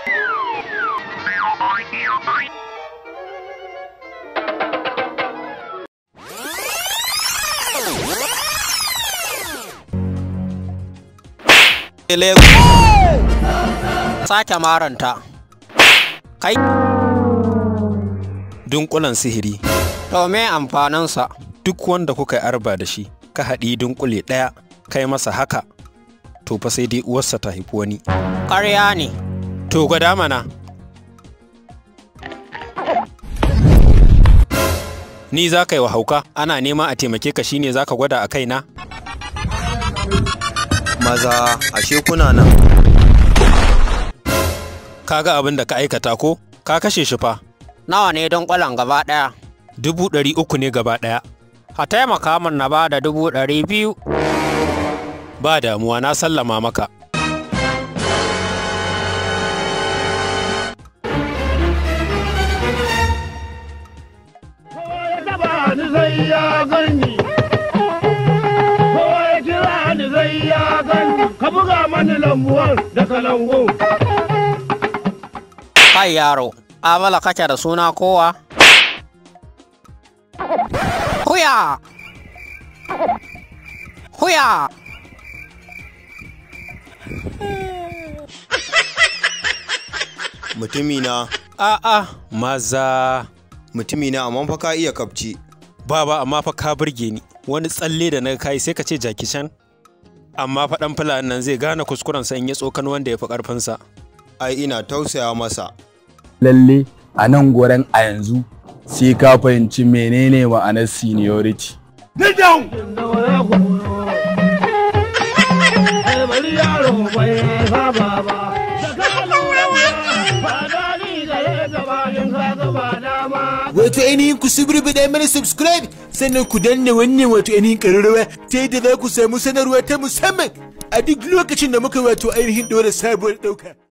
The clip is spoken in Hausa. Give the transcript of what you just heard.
Lego. Sake maranta. Kai. Dunkulen sihiri. To me amfaninsa? Duk wanda kuka yi arba da shi, ka haɗi dunkule ɗaya, kai masa haka, to fa sai dai uwarsa ta haifi wani. Ƙarya ne. To gwada mana. Ni za ka yi wa hauka, ana nema a taimake ka shine za ka gwada a kaina? Maza, ashe kuna nan. Ka ga abin da ka aikata ko? Ka kashe shi fa. Nawa ne don ƙwalan gaba ɗaya? Dubu ɗari uku ne gaba ɗaya. A taimaka min na ba da dubu ɗari biyu. Ba damuwa na sallama maka. ni zai ya gani kowa ya kira ni zai ya gani ka buga mani lambuwar da kalangu Kai yaro, Abala kake da suna kowa? Huya! Huya! Mutumina, A'a, maza. mutumina amma fa ka iya kafci. Baba amma fa ka burge ni. Wani tsalle da na kai sai ka ce jaki can. Amma fa ɗan fulani nan zai gane kuskurensa in ya tsokan wanda ya fi ƙarfinsa. Ai ina tausaya masa. lalle a nan gurin a yanzu sai ka fahimci menene ma'anar seniority. da waya koyo ai bari yaro bai saba ba da ka lura ba dani da ya gaba in ka gaba dama wato ainihin ku subrubida mana subscribe sannan ku danna wannan wato ainihin ƙararrawa ta yadda za ku samu sanarwa ta musamman a duk lokacin da muka wato ainihin ɗora sabuwar ɗauka.